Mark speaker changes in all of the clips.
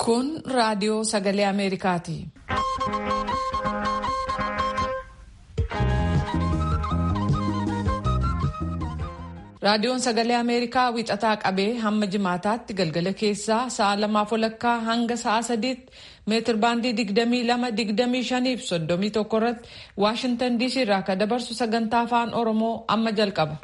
Speaker 1: Kun raadiyoo sagalee Ameerikaati. Raadiyoon sagalee Ameerikaa wixataa qabee hamma jimaataatti galgala keessaa sa'a lamaaf walakkaa hanga sa'a sadiitti meetir baandii digdamii lama digdamii shaniif soddomii tokko irratti Waashintan DC irraa kan dabarsu sagantaa afaan Oromoo amma jalqaba.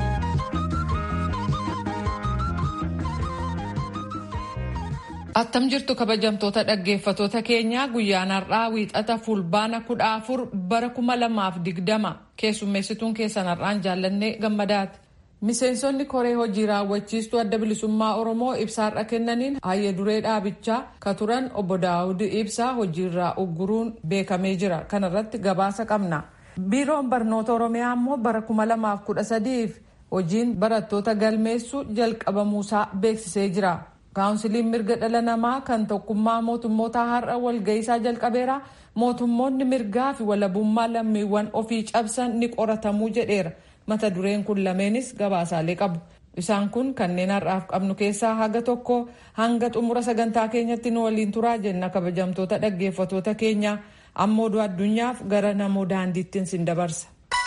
Speaker 1: Attam jirtu kabajamtoota dhaggeeffatoota keenyaa guyyaan har'aa wiixata fulbaana kudha afur bara kuma lamaaf digdama keessummeessituun keessan har'aan jaallannee gammadaati. Miseensonni koree hojii raawwachiistuu adda bilisummaa Oromoo ibsaarra kennaniin hayya duree dhaabichaa ka turan obbo Daawud Ibsaa hojiirraa ugguruun beekamee jira. Kana irratti gabaasa qabna. Biiroon barnoota Oromiyaa immoo bara kuma lamaaf kudha sadiif hojiin barattoota galmeessuu jalqabamuusaa beeksisee jira. Kaawunsiliin mirga dhala namaa kan tokkummaa mootummoota har'a walga'iisaa jalqabeera. Mootummoonni mirgaa fi walabummaa lammiiwwan ofii cabsan ni qoratamuu jedheera. Mata dureen kun lameenis gabaasaalee qabu. Isaan kun kanneen har'aaf qabnu keessaa haga tokko hanga xumura sagantaa keenyatti nu waliin turaa jenna kabajamtoota dhaggeeffatoota keenya ammoo oduu addunyaaf gara namoo daandiittiin sin dabarsa.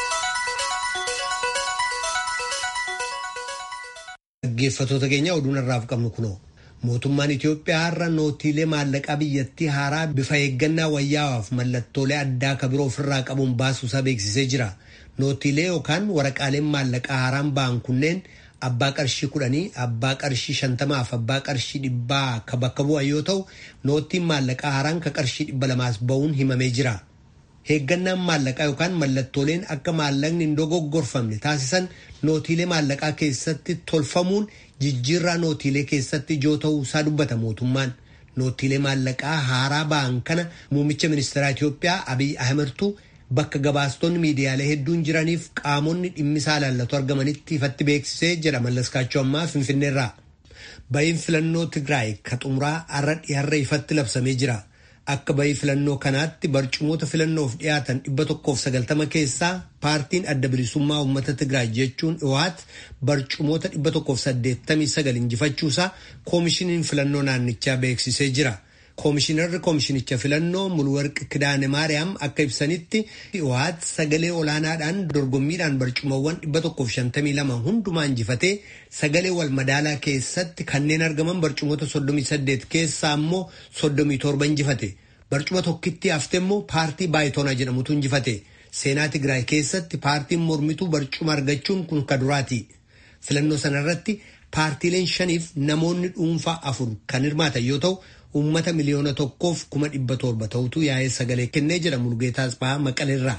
Speaker 2: Dhaggeeffatoota keenya oduun har'aaf qabnu kunoo. Mootummaan Itoophiyaa har'a nootiilee maallaqaa biyyattii haaraa bifa eeggannaa wayyaawaaf mallattoolee addaa kan biroo ofirraa qabuun baasuusaa beeksisee jira. Nootiilee yookaan waraqaaleen maallaqaa haaraan ba'an kunneen abbaa qarshii kudhanii, abbaa qarshii shantamaa fi abbaa qarshii dhibbaa kan bakka bu'an yoo ta'u, nootiin maallaqaa haaraan kan qarshii dhibba lamaas ba'uun himamee jira. Eeggannaan maallaqaa yookaan mallattooleen akka maallaqni hin dogoggorfamne taasisan nootiilee maallaqaa keessatti tolfamuun jijjiirraa nootiilee keessatti ijoo ta'uu isaa dubbata mootummaan. Nootiilee maallaqaa haaraa ba'an kana muummicha ministeeraa Itoophiyaa Abiy Ahmedtu bakka gabaastonni miidiyaalee hedduun jiraniif qaamonni dhimmisaa ilaallatu argamanitti ifatti beeksisee jedha mallaskaachuu ammaa Finfinneerraa. Bahiin filannoo Tigraay ka xumuraa har'a dhiyaarra ifatti labsamee jira. Akka bahii filannoo kanaatti barcumoota filannoof dhiyaatan dhibba tokkoof sagaltama keessaa paartiin adda bilisummaa uummata Tigraay jechuun dhiwaat barcumoota dhibba tokkoof saddeettamii sagal injifachuusaa koomishiniin filannoo naannichaa beeksisee jira. Koomishinarri koomishinicha filannoo Mulwarqi Kidaane Maariyaam akka ibsanitti dhiwaat sagalee olaanaadhaan dorgommiidhaan barcumawwan dhibba tokkoof shantamii lama hundumaa injifatee sagalee wal madaalaa keessatti kanneen argaman barcumoota soddomii saddeet keessaa immoo soddomii torba injifate. Barcuma tokkitti hafte immoo paartii baayitoonaa jedhamutu injifate. Seenaa Tigraay keessatti paartiin mormituu barcuma argachuun kun ka duraati. Filannoo sanarratti paartiileen shaniif namoonni dhuunfaa afur kan hirmaatan yoo ta'u uummata miliyoona tokkoof kuma dhibba torba ta'utu yaa'ee sagalee kennee jedha Mulgeetaa Asbaa Maqaleerraa.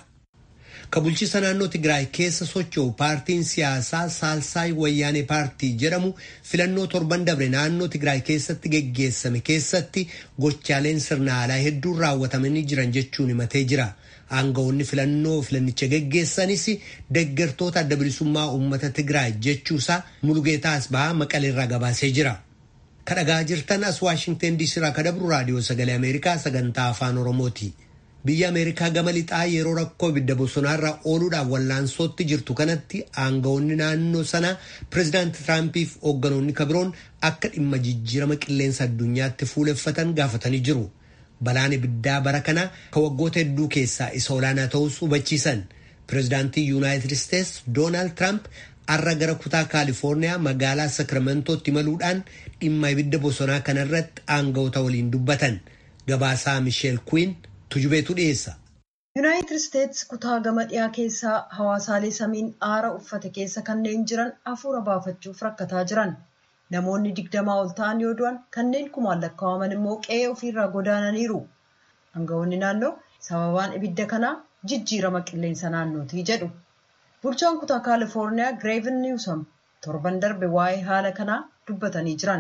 Speaker 2: Ka bulchiisa naannoo Tigraay keessa socho'u paartiin siyaasaa Saalsaay Wayyaanee paartii jedhamu filannoo torban dabre naannoo Tigraay keessatti geggeessame keessatti gochaaleen sirna alaa hedduun raawwatamanii jiran jechuun himatee jira. Aangawoonni filannoo filannicha geggeessanis deeggartoota adda bilisummaa uummata Tigraay jechuusaa Mulgeetaa Asbaa Maqaleerraa gabaasee jira. kadhagaa jirtan as waashingten diisii irraa kadabru raadiyoo sagalee ameerikaa sagantaa afaan oromooti biyya ameerikaa gama lixaa yeroo rakkoo ibidda bosonaarra ooluudhaan wallaansootti jirtu kanatti aangawoonni naannoo sanaa pireezidaanti tiraampii fi hoogganoonni kabiroon akka dhimma jijjiirama qilleensa addunyaatti fuuleffatan gaafatanii jiru balaan ibiddaa bara kanaa ka waggoota hedduu keessaa isa olaanaa ta'us hubachiisan pireezidaantii yuunaayitid isteets doonaald tiraamp har'a gara kutaa kaalifoorniyaa magaalaa sakramantootti imaluudhaan dhimma ibidda bosonaa kanarratti aangawoota waliin dubbatan gabaasaa misheel kuwiin tujubeetu dhiyeessa.
Speaker 3: yuunaayitid isteets kutaa gama dhiyaa keessaa hawaasaalee samiin aara uffate keessa kanneen jiran hafuura baafachuuf rakkataa jiran namoonni digdamaa ol ta'an yoo du'an kanneen kumaan lakkaa'aman immoo qe'ee ofiirraa godaananiiru aangawoonni naannoo sababaan ibidda kanaa jijjiirama qilleensa naannootii jedhu. bulchaan kutaa kaalifoorniyaa gireevin niwsam torban darbe waa'ee haala kanaa dubbatanii jiran.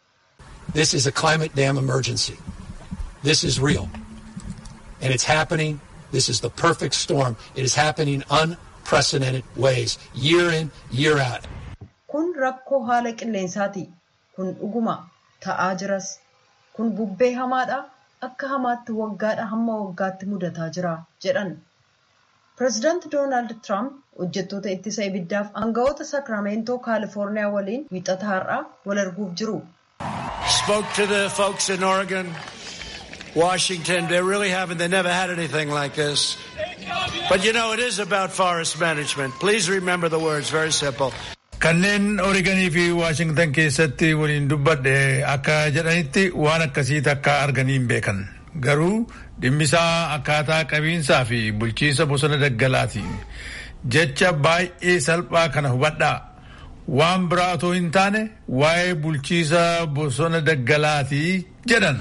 Speaker 4: This is a climate dam emergency. This is real. And it's happening. This is the perfect storm. It is happening unprecedented ways, year in, year out.
Speaker 3: Kun rakkoo haala qilleensaati. Kun dhuguma ta'aa jiras. Kun bubbee hamaadha. Akka hamaatti waggaadha hamma waggaatti mudataa jira jedhan. Pireezidaanti Doonaald Tiraamp hojjettoota ittisa ibiddaaf aangawoota saakiramentoo kaalifoorniyaa waliin wiixata har'aa wal arguuf jiru.
Speaker 5: spoke to the folks in Oregon, Washington. They really haven't, they never had anything like this. But you know, it is about forest management. Please remember the words, very simple.
Speaker 6: kanneen oreeganii fi waashingtan keessatti waliin dubbadhe akka jedhanitti waan akkasii takka arganii hin beekan garuu dhimmisaa akkaataa qabiinsaa fi bulchiinsa bosona daggalaati jecha baay'ee salphaa kana hubadhaa waan biraa otoo hin taane waa'ee bulchiinsa bosona daggalaati jedhan.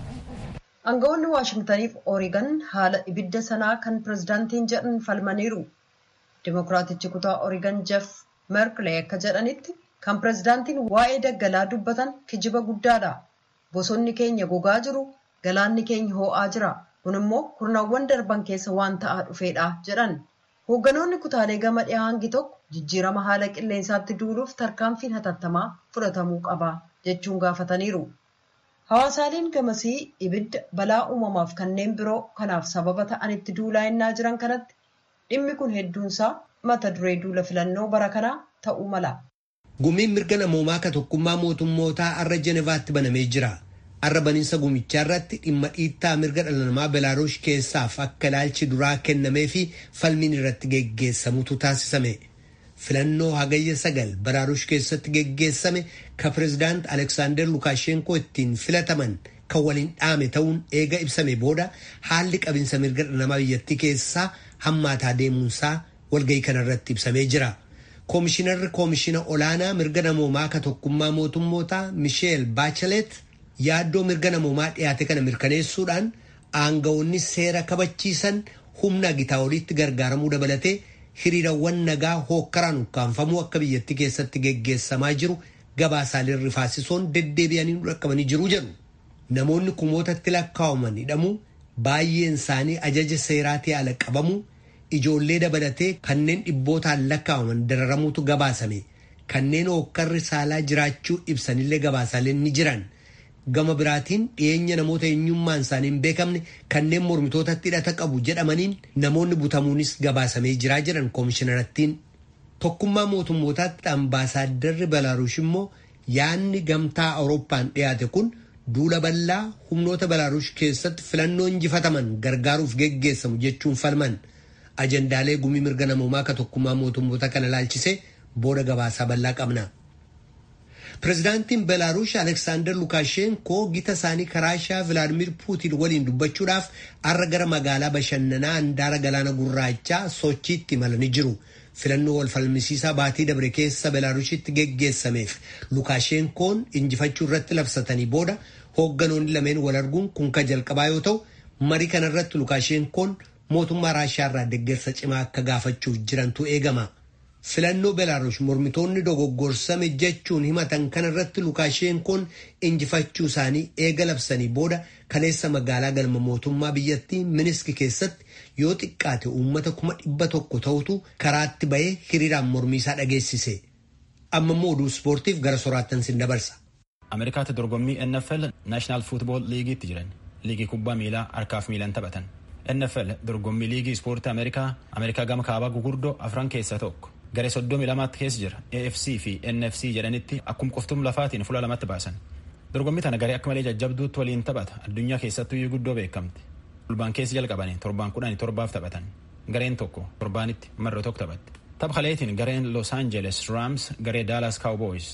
Speaker 3: Aangawoonni Waashingtaniif Oreegan haala ibidda sanaa kan pirezidaantiin jedhan falmaniiru. Dimookiraatichi kutaa Oreegan Jeff Merklee akka jedhanitti kan pirezidaantiin waa'ee daggalaa dubbatan kijiba guddaadha. Bosonni keenya gogaa jiru, galaanni keenya hoo'aa jira. Kun immoo kurnaawwan darban keessa waan ta'aa dhufeedha jedhan. Hoogganoonni kutaalee gama dhiyaa hangi tokko jijjiirama haala qilleensaatti duuluuf tarkaanfiin hatattamaa fudhatamuu qaba jechuun gaafataniiru. Hawaasaaleen gamasii ibidda balaa uumamaaf kanneen biroo kanaaf sababa ta'anitti duulaa innaa jiran kanatti dhimmi kun hedduunsaa mata duree duula filannoo bara kanaa ta'uu mala.
Speaker 2: Gumiin mirga namoomaa ka tokkummaa mootummootaa arra Jenevaatti banamee jira. Arra baniinsa gumichaa irratti dhimma dhiittaa mirga dhala namaa Belaarush keessaaf akka ilaalchi duraa kennamee fi falmiin irratti geggeessamutu taasisame. Filannoo hagayya sagal Belaarush keessatti geggeessame ka pirezidaant Aleksaandar Lukaashenkoo ittiin filataman kan waliin dhaame ta'uun eega ibsame booda haalli qabinsa mirga dhala namaa biyyattii keessaa hammaataa deemuunsaa walgahii kanarratti ibsamee jira. Koomishinarri koomishina olaanaa mirga namoomaa ka tokkummaa mootummootaa Misheel Baachelet yaaddoo mirga namoomaa dhiyaate kana mirkaneessuudhaan aangawoonni seera kabachiisan humna gitaa oliitti gargaaramuu dabalatee hiriirawwan nagaa hookkaraan ukkaanfamuu akka biyyattii keessatti geggeessamaa jiru gabaasaaleen rifaasisoon deddeebi'anii dhaqqabanii jiru jedhu. Namoonni kumootatti lakkaa'aman hidhamuu baay'een isaanii ajaja seeraatii ala qabamuu ijoollee dabalatee kanneen dhibbootaan lakkaa'aman dararamuutu gabaasame kanneen hookkarri saalaa jiraachuu ibsanillee gabaasaaleen ni jiran. gama biraatiin dhiyeenya namoota eenyummaan isaanii hin beekamne kanneen mormitootatti hidhata qabu jedhamaniin namoonni butamuunis gabaasamee jiraa jedhan koomishinarrattiin. Tokkummaa mootummootaatti ambaasaadarri Belaarush immoo yaadni gamtaa Awurooppaan dhiyaate kun duula bal'aa humnoota Belaarush keessatti filannoo injifataman gargaaruuf geggeessamu jechuun falman. Ajandaalee gumii mirga namoomaa ka tokkummaa mootummoota kana laalchisee booda gabaasaa bal'aa qabna. Pireezidaantiin Belaarush Aleksaandar Lukaashenkoo gita isaanii Raashiyaa Vilaadimir Puutiin waliin dubbachuudhaaf har'a gara magaalaa bashannanaa handaara galaana gurraachaa Sochiitti imalanii jiru. Filannoo wal falmisiisaa baatii dabre keessa Belaarushitti geggeessameef Lukaashenkoon injifachuu irratti labsatanii booda hoogganoonni lameen wal arguun kun ka jalqabaa yoo ta'u marii kanarratti Lukaashenkoon mootummaa Raashiyaa irraa deeggarsa cimaa akka gaafachuuf jirantu eegama. filannoo belaarush mormitoonni dogoggorsame jechuun himatan kanarratti lukaashenkoon injifachuu isaanii eega labsanii booda kaleessa magaalaa galma mootummaa biyyattii miniski keessatti yoo xiqqaate uummata kuma dhibba tokko ta'utu karaatti bahee hiriiraan mormiisaa dhageessise. amma immoo oduu ispoortiif gara soraattan sin dabarsa.
Speaker 7: ameerikaatti dorgommii nfl naashinaal fuutbool liigiitti jiran liigii kubbaa miilaa harkaaf miilan taphatan nfl dorgommii liigii ispoortii ameerikaa ameerikaa gama kaabaa gugurdoo afran keessaa tokko. garee soddomi lamaatti keessa jira afc fi nfc jedhanitti akkuma qoftum lafaatiin fuula lamatti baasan dorgommii tana garee akka malee jajjabduutti waliin taphata addunyaa keessattuu iyyuu guddoo beekamti fulbaan keessa jalqabanii torbaan kudhanii torbaaf taphatan gareen tokko torbaanitti marra tokko taphatti tapha kaleetiin gareen los angeles rams garee dallas cowboys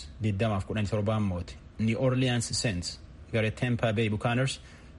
Speaker 7: 2017 mooti new orleans saints garee tampa bay buccaneers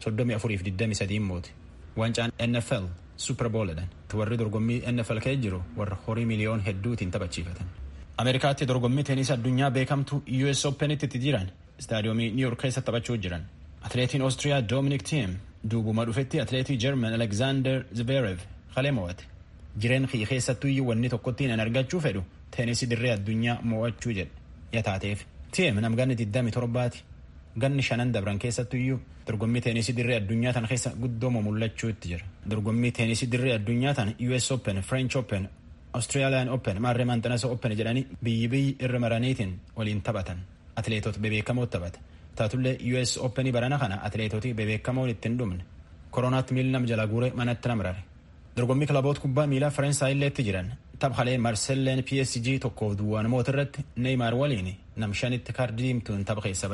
Speaker 7: 34-23 mooti wancaan nfl super bowledhan warri dorgommii nfl kee jiru warra horii miliyoon hedduutiin taphachiifatan ameerikaatti dorgommii teenis addunyaa beekamtu us openitti itti jiran istaadiyoomii new york keessa taphachuu jiran atleetiin oostiriyaa dominic thiem duubuma dhufetti atleetii german alexander zverev kalee mo'ate jireen kiyya keessattuu iyyuu wanni tokkottiin an argachuu fedhu teenisii dirree addunyaa mo'achuu jedhe yataateef thiem namganni 27ti ganni shanan dabran keessattuu iyyuu dorgommii teenisii dirree addunyaa tan keessa guddooma mul'achuutti jira dorgommii teenisii dirree addunyaa tan us open french open australian open maarree maanxanasa open jedhanii biyyi biyyi irra maraniitiin waliin taphatan atleetota bebeekamoo taphata taatullee us openii barana kana atleetoti bebeekamoon ittiin dhumne koronaatti miilli nam jala guure manatti namrare dorgommii kilaboota kubbaa miilaa faransaayilleetti jiran taphalee marselleen psg tokkoof duwwaan mootirratti neeymaar waliin nam shanitti kaardii diimtuun tapha keessa ba'e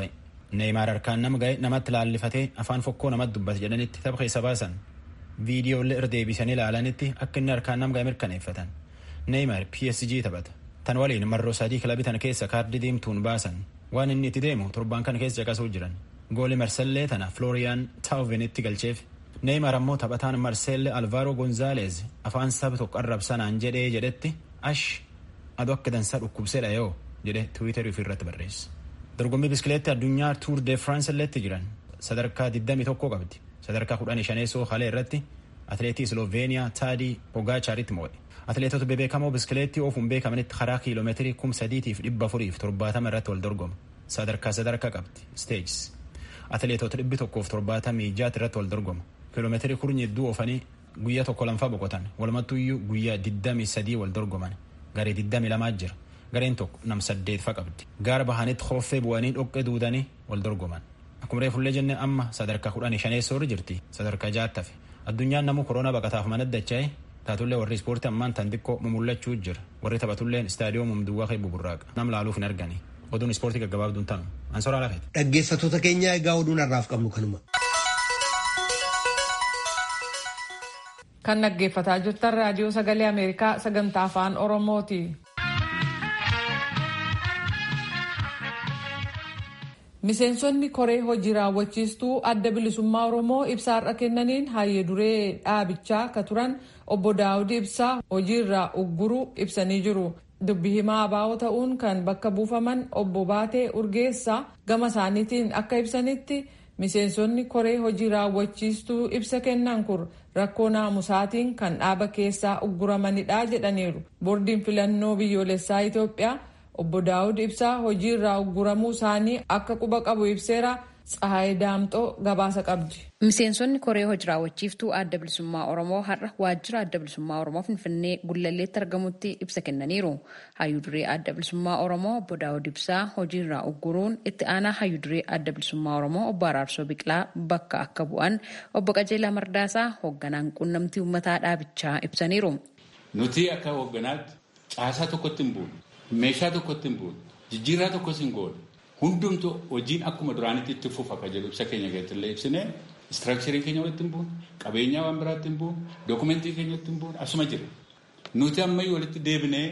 Speaker 7: neeymaar harkaan nama ga'e namatti laallifatee afaan fokkoo namatti dubbate jedhanitti tapha keessa baasan viidiyoolee irra deebisanii ilaalanitti akka inni harkaan nama ga'e mirkaneeffatan neeymaar psg taphata tan waliin marroo sadii kilabii tana keessa kaardii diimtuun baasan waan inni itti deemu torbaan kana keessa caqasuu jiran gooli marsellee tana flooriyaan taawuvenitti galcheef neeymaar ammoo taphataan marseelle alvaaro gonzaaleez afaan saba tokko arrabsanaan jedhee jedhetti ash adu akka dansaa dhukkubseedha yoo jedhe tiwiiterii ofirratti barreesse. dorgommii biskileetti addunyaa tuur de france illeetti jiran sadarkaa 21 qabdi sadarkaa 15 halee irratti atileetii sloveeniyaa taadii pogaachaaritti mo'e atileetota bebeekamoo biskileettii oofuun beekamanitti karaa kiiloomeetirii 3,470 irratti wal dorgoma sadarkaa sadarkaa qabdi steejis atileetota 176 irratti wal dorgoma kiiloomeetirii kurni hedduu oofanii guyyaa tokko lamfaa boqotan walumattuyyuu guyyaa 23 wal dorgoman garee 22 jira gareen tokko nam saddeetfa qabdi gaara bahanitti hooffee bu'anii dhoqqee duudanii wal dorgoman akkuma reefullee jenne amma sadarkaa kudhanii shaneessoorri jirti sadarkaa jaattafe addunyaan namuu koronaa baqataaf manaddacha'e taatullee warri ispoortii ammaan tan xiqqoo mumullachuu jira warri taphatulleen istaadiyoomum duwwaa kee buburraaqa nam laaluuf hin argani oduun ispoortii gaggabaabduun tanu ansoraa lafeeti.
Speaker 2: Dhaggeeffattoota keenya egaa oduun har'aaf qabnu kanuma.
Speaker 1: Kan dhaggeeffataa jirtan raadiyoo sagalee Ameerikaa sagantaa afaan Oromooti. Miseensonni koree hojii raawwachiistuu adda bilisummaa Oromoo ibsa har'a kennaniin hayyee duree dhaabichaa akka turan obbo Daawud Ibsaa hojiirraa ugguruu ibsanii jiru. Dubbi himaa abaa'oo ta'uun kan bakka buufaman obbo Baatee Urgeessaa gama isaaniitiin akka ibsanitti miseensonni koree hojii raawwachiistuu ibsa kennan kun rakkoo naamusaatiin kan dhaaba keessaa ugguramanidha jedhaniiru. Boordiin filannoo biyyoolessaa Itoophiyaa obbo Daawud Ibsaa hojii irraa ugguramuu isaanii akka quba qabu ibseera. Tsahaayii Daamxoo gabaasa qabdi.
Speaker 8: Miseensonni koree hojii raawwachiiftuu adda bilisummaa Oromoo har'a waajjira adda bilisummaa Oromoo Finfinnee Gullalleetti argamutti ibsa kennaniiru. Hayyuu duree adda bilisummaa Oromoo obbo Daawud Ibsaa hojii irraa ugguruun itti aanaa hayyuu duree adda bilisummaa Oromoo obbo Araarsoo Biqilaa bakka akka bu'an obbo Qajeelaa Mardaasaa hoogganaan quunnamtii uummataa dhaabichaa ibsaniiru.
Speaker 9: Nuti akka hoogganaatti caasaa tokkotti hin buune, meeshaa tokkotti hin buune, jijjiirraa tokkos hin goone. Hundumtu hojiin akkuma duraanitti itti fufa kan jedhu ibsa keenya keessatti illee ibsine istiraakchariin keenya walitti hin buune qabeenyaa waan biraatti hin buune dookumentii keenya walitti hin buune asuma jira. Nuti ammayyuu walitti deebinee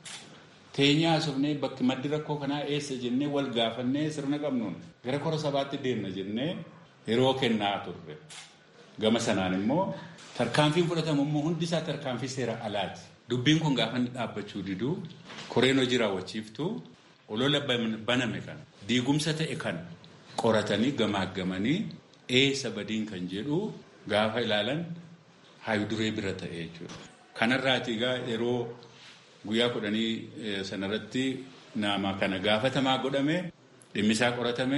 Speaker 9: teenyaa haasofnee bakki maddi rakkoo kanaa eessa jennee wal gaafannee sirna qabnuun gara kora sabaatti deemna jennee yeroo kennaa turre. Gama sanaan immoo tarkaanfiin fudhatamu immoo hundi isaa tarkaanfii seera alaati. Dubbiin kun gaafa inni dhaabbachuu diduu koreen hojii raawwachiiftuu olola baname kan diigumsa ta'e kan qoratanii gamaaggamanii eessa badiin kan jedhu gaafa ilaalan hayyuu duree bira ta'e jechuudha. Kanarraati egaa yeroo guyyaa kudhanii sanarratti nama kana gaafatamaa godhame dhimmisaa qoratame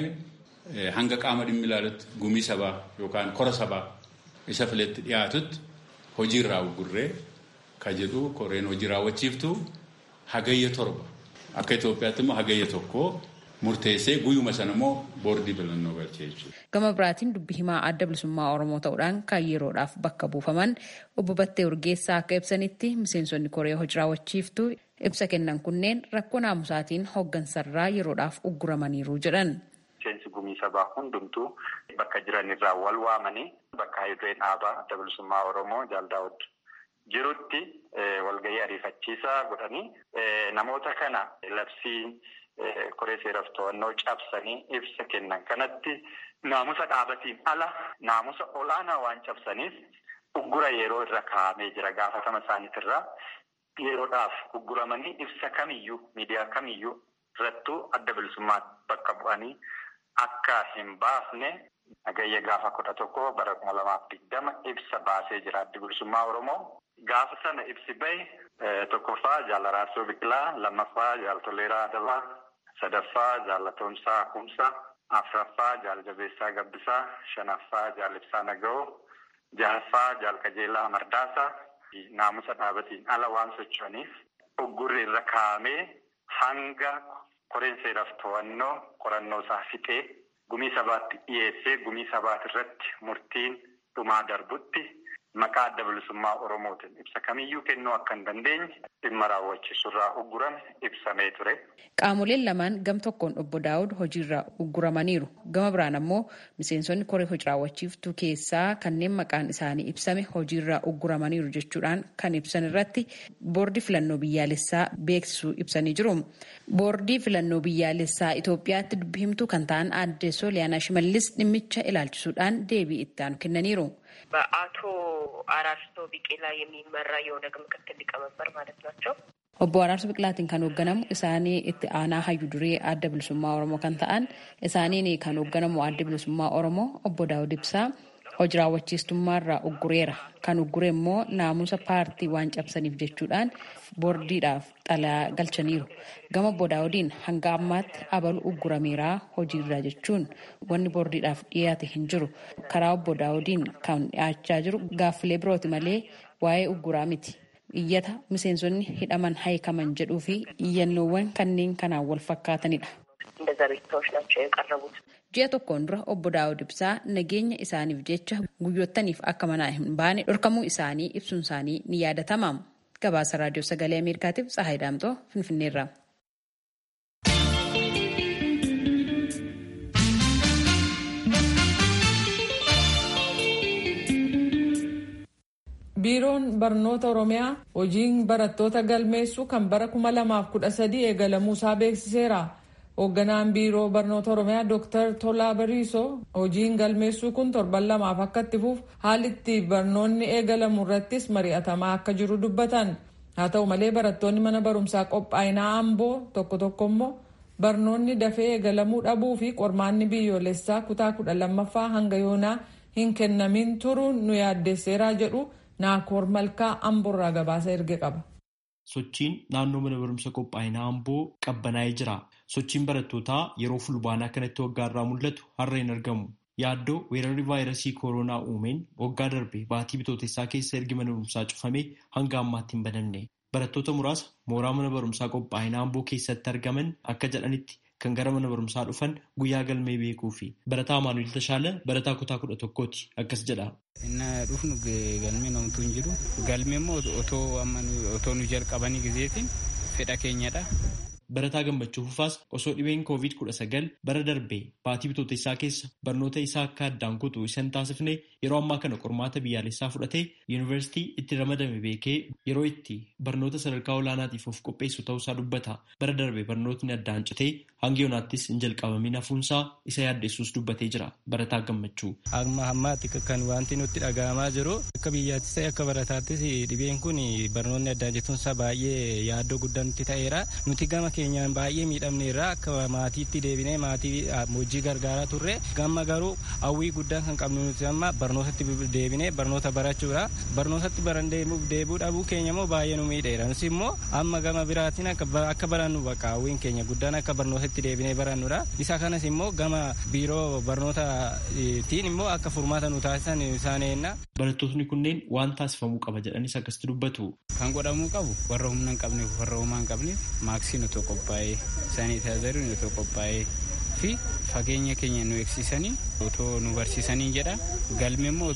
Speaker 9: hanga qaama dhimmi ilaalutti gumii sabaa yookaan kora sabaa isa filetti dhiyaatutti hojii irraa uggurree kan jedhu koreen hojii raawwachiiftu hagayya torba. Akka Itoophiyaatti immoo hagayya tokko murteessee guyyuma sana immoo boordii filannoo galchee jechuudha.
Speaker 8: Gama biraatiin dubbi himaa adda bilisummaa Oromoo ta'uudhaan kan yeroodhaaf bakka buufaman obbo Battee Urgeessaa akka ibsanitti miseensonni koree hojii raawwachiiftuu ibsa kennan kunneen rakkoo naamusaatiin hooggansarraa yeroodhaaf ugguramaniiru jedhan.
Speaker 10: Miseensi gumii sabaa hundumtuu bakka jiran irraa wal waamanii bakka hayyuduree dhaabaa adda bilisummaa Oromoo jaaldaawud jirutti walgahii ariifachiisaa godhanii namoota kana labsii koree seeraaf to'annoo cabsanii ibsa kennan kanatti naamusa dhaabatiin ala naamusa olaanaa waan cabsaniif uggura yeroo irra kaa'amee jira gaafatama isaaniitirraa yeroodhaaf ugguramanii ibsa kamiyyuu miidiyaa kamiyyuu irrattuu adda bilisummaa bakka bu'anii akka hin baafne nagayya gaafa kudha tokko bara kuma lamaaf digdama ibsa baasee jira adda bilisummaa Oromoo. Gaafa sana ibsi bahe tokkoffaa jaal Araarsoo Biqilaa, lammaffaa jaal Toleeraa Adabaa, sadaffaa jaal Atoomsaa Kumsaa, afuraffaa jaal Jabeessaa Gabbisaa, shanaffaa jaal Ibsaa Naga'oo, jahaffaa jaal Qajeelaa Mardaasaa naamusa dhaabatiin ala waan socho'aniif uggurri irra kaa'amee hanga koreen seeraaf to'annoo qorannoo isaa fixee gumii sabaatti dhiyeessee gumii sabaati irratti murtiin dhumaa darbutti maqaa adda bilisummaa Oromootiin ibsa kamiyyuu kennuu akka hin dandeenye dhimma raawwachiisurraa uggurame ibsamee ture.
Speaker 8: Qaamoleen lamaan gam tokkoon obbo Daawud hojiirraa ugguramaniiru. Gama biraan ammoo miseensonni koree hojii raawwachiiftuu keessaa kanneen maqaan isaanii ibsame hojiirraa ugguramaniiru jechuudhaan kan ibsan irratti boordii filannoo biyyaalessaa beeksisuu ibsanii jiru. Boordii filannoo biyyaalessaa Itoophiyaatti dubbi himtuu kan ta'an aadde Sooliyaanaa Shimallis dhimmicha ilaalchisuudhaan deebii itti aanu kennaniiru.
Speaker 11: በአቶ አራርሶ ቢቄላ የሚመራ የኦነግ ምክትል ሊቀመንበር ማለት ናቸው።
Speaker 8: Obbo Araarso Biqilaatiin kan hoogganamu isaanii itti aanaa hayyu duree adda bilisummaa Oromoo kan ta'an isaaniin kan hoogganamu adda bilisummaa Oromoo obbo Daawud Ibsaa hojii raawwachiistummaarraa uggureera. Kan uggure immoo naamusa paartii waan cabsaniif jechuudhaan boordiidhaaf xalayaa galchaniiru. Gama obbo Daawudiin hanga ammaatti abalu uggurameeraa hojiirra jechuun wanni boordiidhaaf dhiyaate hin jiru. Karaa obbo Daawudiin kan dhiyaachaa jiru gaaffilee birooti malee waa'ee ugguraa miti. iyyata miseensonni hidhaman haykaman jedhuu fi iyyannoowwan kanneen kanaan wal fakkaatanidha. Ji'a tokkoon dura obbo Daawud Ibsaa nageenya isaaniif jecha guyyottaniif akka manaa hin baane dhorkamuu isaanii ibsuun isaanii ni yaadatama. Gabaasa Raadiyoo Sagalee Ameerikaatiif Tsahaay Daamtoo Finfinneerra.
Speaker 1: biiroon barnoota oromiyaa hojiin barattoota galmeessuu kan bara 2013 eegalamuusaa beeksiseera hoogganaan biiroo barnoota oromiyaa dr tolaa bariisoo hojiin galmeessuu kun torban lamaaf akka itti fufu haalli itti barnoonni eegalamu irrattis mari'atamaa akka jiru dubbatan haa ta'u malee barattoonni mana barumsaa qophaa'inaa amboo tokko tokko immoo barnoonni dafee eegalamuu dhabuu fi qormaanni biyyoolessaa kutaa kudha lammaffaa hanga yoonaa hin kennamin turuun nu yaaddeesseeraa jedhu naakoor malkaa amboorraa gabaasa erge qaba.
Speaker 12: Sochiin naannoo mana barumsa qophaa'inaa amboo qabbanaa'ee jira. Sochiin barattootaa yeroo fulbaanaa kanatti waggaarraa mul'atu har'a hin argamu. Yaaddoo weerarri vaayirasii kooroonaa uumeen waggaa darbe baatii bitootessaa keessa ergi mana barumsaa cufamee hanga ammaatti hin banamne. Barattoota muraasa mooraa mana barumsaa qophaa'inaa amboo keessatti argaman akka jedhanitti kan gara mana barumsaa dhufan guyyaa galmee beekuu fi barataa Amaanuel Tashaala barataa kutaa kudha tokkooti akkas jedha.
Speaker 13: Inni dhufnu galmee namtu hin jiru. Galmee immoo otoo nu jalqabanii gizeetiin fedha keenyadha.
Speaker 12: Barataa gammachuu fufaas osoo dhibeen koovid kudha sagal bara darbee baatii bitootessaa keessa barnoota isaa akka addaan kutu isan taasifne yeroo ammaa kana qormaata biyyaalessaa fudhatee yuunivarsiitii itti ramadame beekee yeroo itti barnoota sadarkaa olaanaatiif of qopheessu ta'uusaa dubbata. Bara darbee barnootni addaan citee hanga yoonaattis hin jalqabamin hafuunsaa isa yaaddeessuus dubbatee jira. Barataa gammachuu.
Speaker 13: Amma ammaatti kan wanti nutti dhaga'amaa jiru akka biyyaattis ta'e akka barataattis dhibeen kun barnoonni addaan cituunsaa baay'ee yaaddoo guddaa nutti ta'eera. Nuti gama keenyaan baay'ee miidhamneerra akka maatiitti deebinee maatii hojii gargaaraa turre gamma garuu hawwii guddaan kan qabnu nuti amma barnootatti deebinee barnoota barachuudha barnootatti baran deebuu dhabuu keenya immoo baay'ee nu miidheera nus immoo amma gama biraatiin akka barannu bakka hawwiin keenya guddaan akka barnootatti deebinee barannudha isa kanas immoo gama biiroo barnootaatiin immoo akka furmaata nu taasisan isaan eenna.
Speaker 12: Barattootni kunneen waan taasifamuu qaba jedhanis akkasitti dubbatu.
Speaker 13: Kan godhamuu qabu warra humna hin qabneef warra homaa hin qabneef maaksiin otoo qophaa'ee saaniitaayizariin otoo qophaa'ee fi fageenya keenya nu eegsisanii otoo nu barsiisanii jedha galmi immoo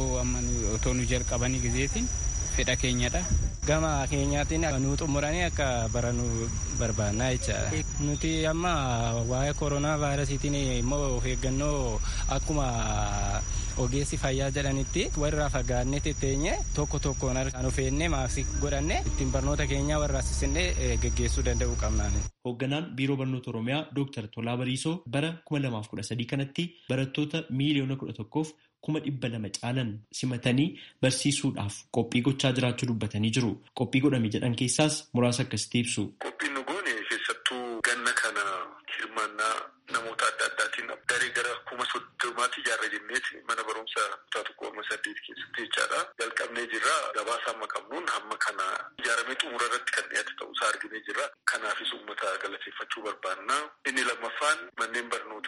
Speaker 13: otoo nu jalqabanii gizeetiin fedha keenyadha. Gama keenyaatiin nu xumuranii akka barannu barbaannaa jechaadha. Nuti amma waa'ee koronaa vaayirasiitiin immoo of eeggannoo akkuma ogeessi fayyaa jedhanitti warra fagaannee teenye tokko tokkoon harkaan of eegnee maaksii godhanne ittiin barnoota keenyaa warra assisannee geggeessuu danda'uu qabna.
Speaker 12: Hoogganaan Biiroo Barnoota Oromiyaa Dooktar Tolaa Bariisoo bara 2013 kanatti barattoota miiliyoona 11f kuma dhibba lama caalan simatanii barsiisuudhaaf qophii gochaa jiraachuu dubbatanii jiru. Qophii godhame jedhan keessaas muraasa akkasitti ibsu.
Speaker 14: Qophiin nu goone keessattuu ganna kana hirmaannaa namoota adda addaatiin daree gara kuma soddomaatti ijaarra jenneeti mana barumsa kutaa tokko amma saddeet keessatti jechaadha. Jalqabnee jirra gabaasa amma qabnuun hamma kana ijaaramee xumura irratti kan dhiyaate ta'uusaa arginee jirra. Kanaafis uummata galateeffachuu barbaanna. Inni lammaffaan manneen barnootaa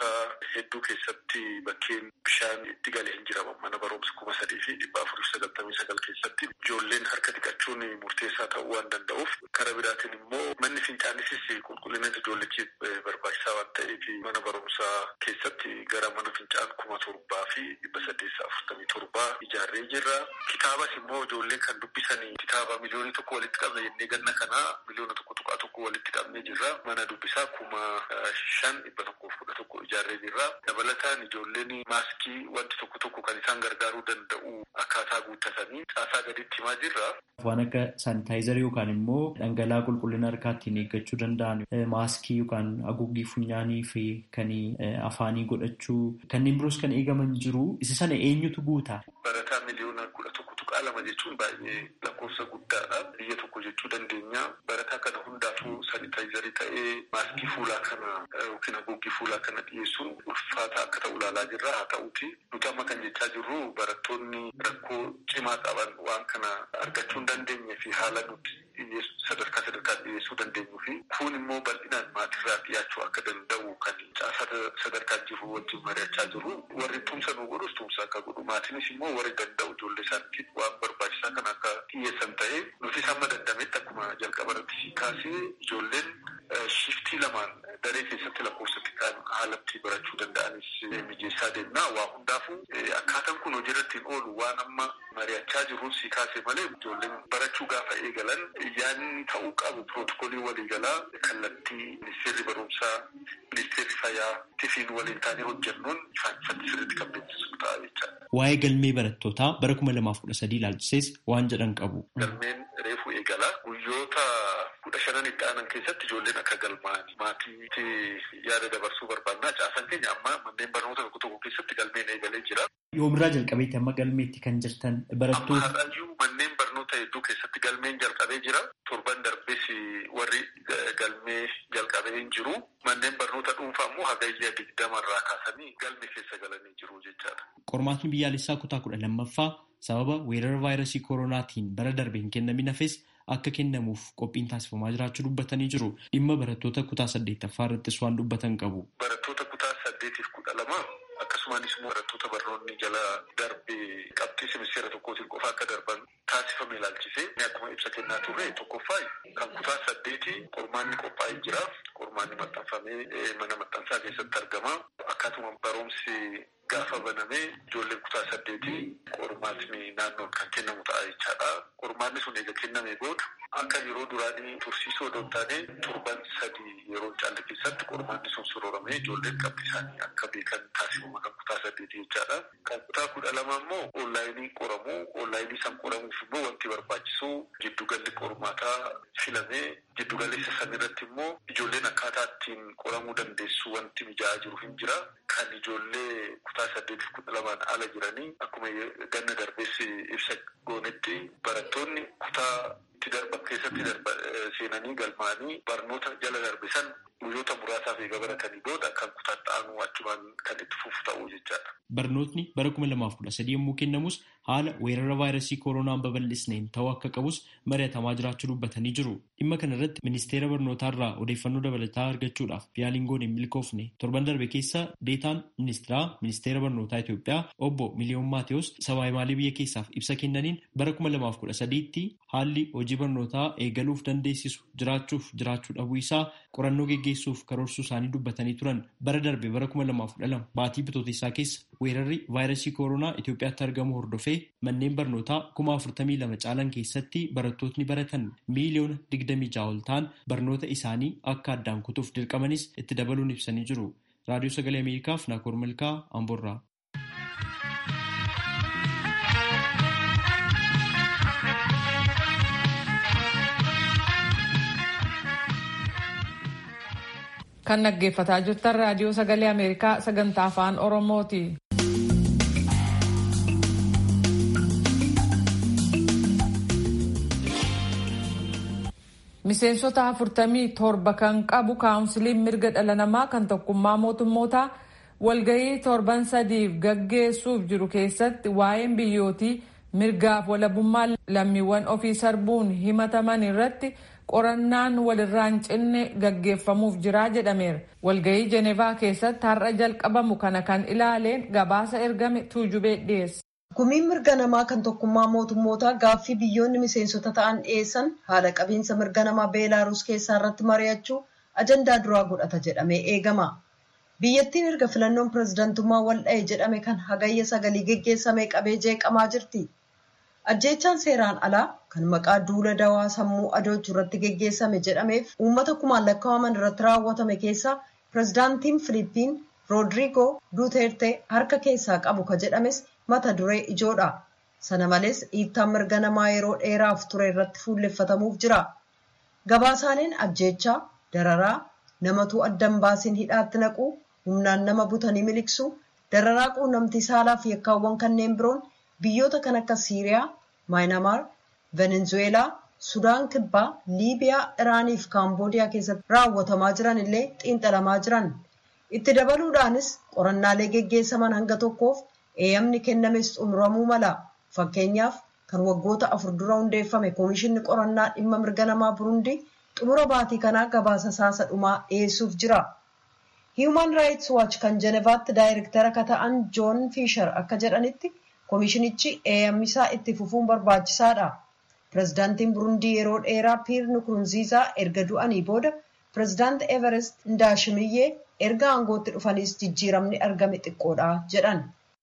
Speaker 14: barumsaa hedduu keessatti bakkeen bishaan itti galee hin jiraman mana barumsa kuma sadii fi dhibba afurii sagaltamii sagal keessatti ijoolleen harka dhiqachuun murteessaa ta'uu waan danda'uuf karaa biraatiin immoo manni fincaanisis qulqullina ijoollechiif barbaachisaa waan ta'eef mana barumsaa keessatti gara mana fincaan kuma torbaa fi dhibba saddeessa afurtamii torbaa ijaarree jirra. Kitaabas immoo ijoollee kan dubbisanii kitaaba miliyoonii tokko walitti qabne jennee ganna kanaa miliyoona tokko tuqaa tokko walitti qabnee jirra. Mana dubbisaa kuma shan dhibba tokkoof kudha tokko ijaarree jirra. Dabalataan ijoolleen maaskii wanti tokko tokko kan isaan gargaaruu danda'u akkaataa guuttatanii caasaa gaditti himaa jirra.
Speaker 12: Waan akka saanitaayizarii yookaan immoo dhangala'aa qulqullina harkaa ittiin eeggachuu danda'an maaskii yookaan haguuggii funyaanii fi kan afaanii godhachuu kanneen biroos kan eegaman jiru. Isa sana eenyutu guuta?
Speaker 14: Barataa miliyoona kudha tokko tuqaa lama jechuun baay'ee lakkoofsa guddaadha. Biyya tokko jechuu dandeenya. Barataa kana hundaafuu saanitaayizarii ta'ee maaskii fuulaa kana yookiin haguuggii fuulaa kana dhiyeessuun ulfaata akka ta'u ilaalaa jirra. Haa ta'uuti nuti amma kan jechaa jirru barattoonni rakkoo cimaa qaban waan kana argachuu hin dandeenye fi haala nuti sadarkaa sadarkaa dhiyeessuu dandeenyu fi kun immoo bal'inaan maatirraa dhiyaachuu akka danda'u kan caasaa sadarkaa jiru wajjin mari'achaa jiru. Warri tumsa nu godhus tumsa akka godhu maatiinis immoo warri danda'u ijoollee isaaniitiif waan barbaachisaa kan akka dhiyeessan ta'ee nutis hamma dandametti akkuma jalqaba irratti si kaasee ijoolleen shiftii lamaan daree keessatti lakkoofsatti kan haalatti barachuu danda'anis mijeessaa deemna. Waa hundaafuu akkaataan kun hojii irratti hin oolu waan amma mari'achaa jiruun si kaasee malee ijoolleen barachuu gaafa eegalan yaadni ta'uu qabu pirootokoolii waliigalaa kallattii ministeerri barumsaa ministeerri fayyaa tifiin waliin taanee hojjennuun ifaan ifatti sirriitti kan beeksisu ta'a jechaadha.
Speaker 12: Waa'ee galmee barattootaa bara kuma lamaaf kudha sadii ilaalchisees waan jedhan qabu.
Speaker 14: Galmeen reefuu eegala guyyoota kudha shanan itti aanan keessatti ijoolleen akka galmaa'an maatiitti yaada dabarsuu barbaannaa caasan keenya amma manneen barnoota tokko tokko keessatti galmeen eegalee jira.
Speaker 12: Yoomirraa jalqabeetti amma galmeetti kan jirtan barattoota.
Speaker 14: Amma har'ayyuu manneen barnoota hedduu keessatti galmeen jalqabee jira. Torban darbes warri galmee jalqabee hin jiru. Manneen barnoota dhuunfaa immoo hagayya digdamarraa kaasanii galmee keessa galanii jiru jechaadha.
Speaker 12: Qormaatni biyyaalessaa kutaa kudha lammaffaa sababa weerara vaayirasii koronaatiin bara darbe hin kennamin hafes akka kennamuuf qophiin taasifamaa jiraachuu dubbatanii jiru. Dhimma barattoota kutaa saddeettaffaa irrattis waan dubbatan qabu.
Speaker 14: Barattoota kutaa saddeetiif kudha lama akkasumas immoo barattoota barnoonni jala darbe qabxii simisteera tokkootiin qofa akka darban taasifame ilaalchisee akkuma ibsa kennaa turre tokkoffaa kan kutaa saddeeti qormaanni qophaa'ee jira. Qormaanni maxxanfamee mana maxxansaa keessatti argama. Akkaatuma barumsi gaafa banamee ijoolleen kutaa saddeetii qormaatni naannoon kan kennamu ta'a jechaadha. Qormaanni sun eega kennamee booda akka yeroo duraanii tursiisoo odoo hin taane torban sadii yeroo caalle keessatti qormaanni sun sorooramee ijoolleen qabxii isaanii akka beekan taasifama kan kutaa saddeetii jechaadha. Kan kutaa kudha lama immoo onlaayinii qoramu. Onlaayinii san qoramuuf immoo wanti barbaachisu giddugalli qormaataa filamee giddugaleessa san irratti immoo ijoolleen akkaataa ittiin qoramuu dandeessu wanti mijaa'aa jiru hin jira. Kan ijoollee kutaa saddeetiif kudha lamaan ala jiranii akkuma ganna darbees ibsa goonetti barattoonni kutaa itti darban keessatti seenanii galmaanii barnoota jala darbe san guyyoota muraasaaf eega baratanii booda kan kutaa ta'anuu achumaan kan itti fufu ta'uu jechaadha.
Speaker 12: Barnootni bara kuma lamaaf kudha sadii yommuu kennamus haala weerara vaayirasii koronaan babal'isneen ta'uu akka qabus mari'atamaa jiraachuu dubbatanii jiru. Dhimma kana irratti ministeera barnootaarraa odeeffannoo dabalataa argachuudhaaf yaaliin goone hin milkoofne torban darbe keessa deetaan ministeeraa ministeera barnootaa Itoophiyaa obbo Miliyoon Maatewos sabaayimaalee biyya keessaaf ibsa kennaniin bara kuma lamaaf kudha sadiitti haalli hojii barnootaa eegaluuf dandeessisu jiraachuuf jiraachuu dhabuu isaa qorannoo geggeessuuf karoorsuu isaanii dubbatanii turan bara darbe bara kuma lamaaf kudha lama baatii bitootessaa keessa weerarri vaayirasii koronaa Itoophiyaatti argamu hordofee manneen barnootaa kuma afurtamii lama caalan keessatti barattootni baratan miiliyoona digdamii ja'a ol ta'an barnoota isaanii akka addaan kutuuf dirqamanis itti dabaluun ibsanii jiru. Raadiyoo Sagalee Ameerikaaf Naakoor Malkaa Amboorraa.
Speaker 1: Kan dhaggeeffataa jirtan raadiyoo sagalee Ameerikaa sagantaa afaan Oromooti. Miseensota afurtamii torba kan qabu kaawunsiliin mirga dhala namaa kan tokkummaa mootummootaa walgahii torban sadiif gaggeessuuf jiru keessatti waa'een biyyootii mirgaaf walabummaa lammiiwwan ofii sarbuun himataman irratti qorannaan walirraa hin cinne gaggeeffamuuf jiraa jedhameera. Walgahii Jenevaa keessatti har'a jalqabamu kana kan ilaaleen gabaasa ergame tuujubee dhiyeesse.
Speaker 3: Gumiin mirga namaa kan tokkummaa mootummootaa gaaffii biyyoonni miseensota ta'an dhiyeessan haala qabiinsa mirga namaa beelaaruus keessaa irratti mari'achuu ajandaa duraa godhata jedhamee eegama. Biyyattiin erga filannoon pirezidantummaa waldha'e jedhame kan hagayya sagalii geggeessamee qabee jeeqamaa jirti. Ajjeechaan seeraan alaa kan maqaa duula dawaa sammuu adoochuu irratti geggeessame jedhameef uummata kumaan lakkaa'aman irratti raawwatame keessaa pirezidaantiin Filiippiin Roodriigoo Duuterte harka keessaa qabu ka jedhames mata duree ijoodha. Sana malees dhiittaan mirga namaa yeroo dheeraaf ture irratti fuulleffatamuuf jira. Gabaasaaleen ajjeechaa, dararaa, namatuu addan baasiin hidhaatti naquu, humnaan nama butanii miliqsuu, dararaa quunnamtii saalaa fi yakkaawwan kanneen biroon biyyoota kan akka Siiriyaa, Maayinamaar, Venezuweelaa, Sudaan Kibbaa, Liibiyaa, Iraanii fi Kaamboodiyaa keessatti raawwatamaa jiran illee xiinxalamaa jiran. Itti dabaluudhaanis qorannaalee geggeessaman hanga tokkoof eeyyamni kennames xumuramuu mala. Fakkeenyaaf kan waggoota afur dura hundeeffame Koomishinni Qorannaa Dhimma Mirga Namaa Burundii xumura baatii kanaa gabaasa saasa dhumaa dhiyeessuuf jira. Human Rights Watch kan Jenevaatti daayirektara akka ta'an Joon Fiishar akka jedhanitti koomishinichi eeyyammisaa itti fufuun barbaachisaadha. Pireezidaantiin Burundii yeroo dheeraa Piir Nukurunziizaa erga du'anii booda pireezidaanti Everest Ndaashimiyyee erga aangootti dhufaniis jijjiiramni argame xiqqoodha jedhan.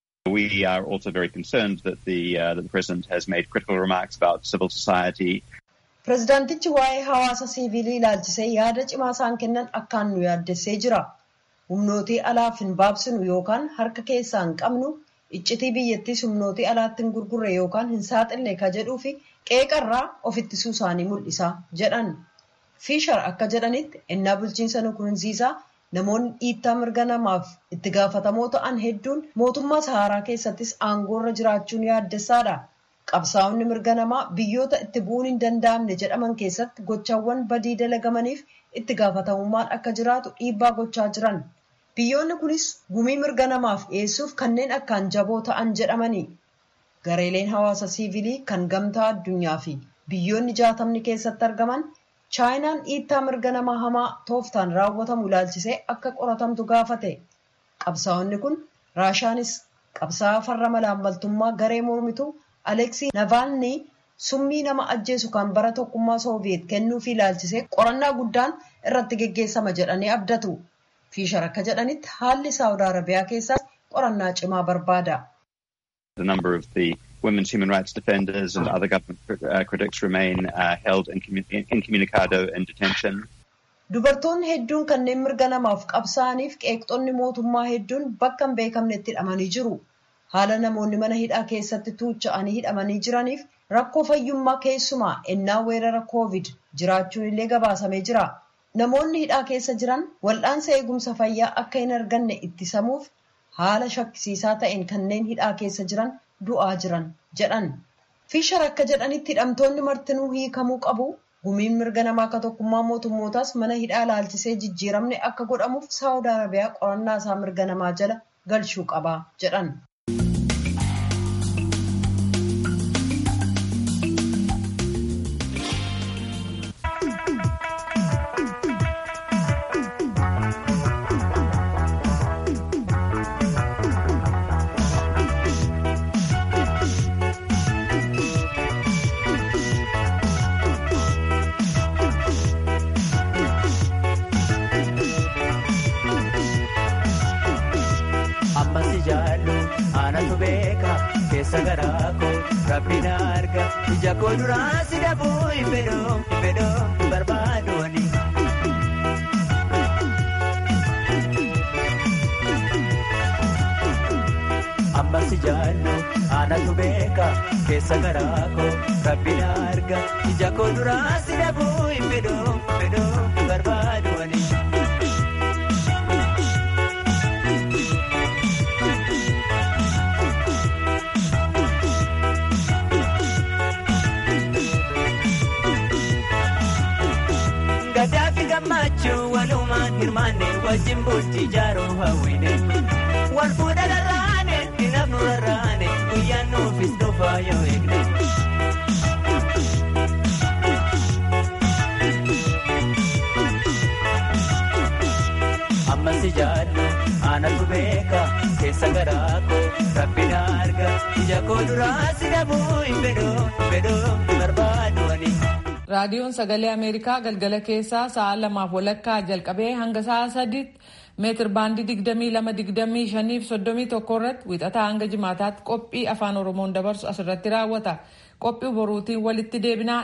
Speaker 15: We are also very concerned that the, uh, that the president has made critical remarks about civil society.
Speaker 3: Pireezidaantichi waa'ee hawaasa siivilii ilaalchisee yaada cimaa isaan kennan akkaan nu yaaddessee jira. Humnootii alaaf hin baabsinu yookaan harka keessaa hin qabnu iccitii biyyattiis humnootii alaatti hin gurgurre yookaan hin saaxille ka jedhuu fi qeeqarraa of ittisuu isaanii mul'isa jedhan. Fiishar akka jedhanitti ennaa bulchiinsa Nukurunziisaa namoonni dhiittaa mirga namaaf itti gaafatamoo ta'an hedduun mootummaa Saharaa keessattis aangoorra jiraachuun yaaddessaadha. Qabsaa'onni mirga namaa biyyoota itti bu'uun hin danda'amne jedhaman keessatti gochaawwan badii dalagamaniif itti gaafatamummaan akka jiraatu dhiibbaa gochaa jiran. Biyyoonni kunis gumii mirga namaaf dhiyeessuuf kanneen akkaan jaboo ta'an jedhamani. Gareeleen hawaasa siivilii kan gamtaa addunyaa fi biyyoonni jaatamni keessatti argaman chaayinaan dhiittaa mirga namaa hamaa tooftaan raawwatamu ilaalchisee akka qoratamtu gaafate. Qabsaa'onni kun Raashaanis qabsaa'aa farra malaammaltummaa garee mormituu Aleksii Navaalnii summii nama ajjeesu kan bara tokkummaa Sooviyeet kennuufii ilaalchisee qorannaa guddaan irratti geggeessama jedhanii abdatu. Fiishar akka jedhanitti haalli Saawud Arabiyaa keessaas qorannaa cimaa barbaada.
Speaker 15: The number of the women's human rights defenders and other government uh, critics remain uh, held incommun- incommunicado in detention.
Speaker 3: Dubartoonni hedduun kanneen mirga namaaf qabsaa'aniif qeeqxonni mootummaa hedduun bakka hin beekamnetti hidhamanii jiru. Haala namoonni mana hidhaa keessatti tuucha'anii hidhamanii jiraniif rakkoo fayyummaa keessumaa ennaa weerara koovid jiraachuun illee gabaasamee jira. Namoonni hidhaa keessa jiran wal'aansa eegumsa fayyaa akka hin arganne ittisamuuf haala shakkisiisaa ta'een kanneen hidhaa keessa jiran du'aa jiran jedhan. Fiishar akka jedhanitti hidhamtoonni martinuu hiikamuu qabu. Gumiin mirga namaa akka tokkummaa mootummootaas mana hidhaa ilaalchisee jijjiiramne akka godhamuuf Saawud Arabiyaa qorannaa isaa mirga namaa jala galchuu qaba jedhan.
Speaker 16: Ammasi jaallu aanatu beeka keessa garaa koo rabbi na arga ija koo duraa si dhabuu hin fedhoo hin fedhoo barbaadooni. Ammasi jaallu aanatu beeka keessa garaa koo rabbi na arga ija koo duraa si dhabuu hin fedhoo hin fedhoo barbaadooni. Gadaafi gammachuu walumaan hirmaanne wajjin bultii jaaroo hawwine. Wal fuudha rarraane dinaaf nu rarraane guyyaan nuufis dhufaa yoo eegne. maaltu beeka keessa garaa koo rabbina arga ija koo duraa si dhabuu hin fedhoo hin fedhoo barbaadu ani.
Speaker 1: raadiyoon sagalee ameerikaa galgala keessaa sa'a lamaaf walakkaa jalqabee hanga sa'a sadiitti meetir baandii digdamii lama digdamii shaniif soddomii tokko irratti wixataa hanga jimaataatti qophii afaan oromoon dabarsu asirratti raawwata qophii boruutiin walitti deebinaa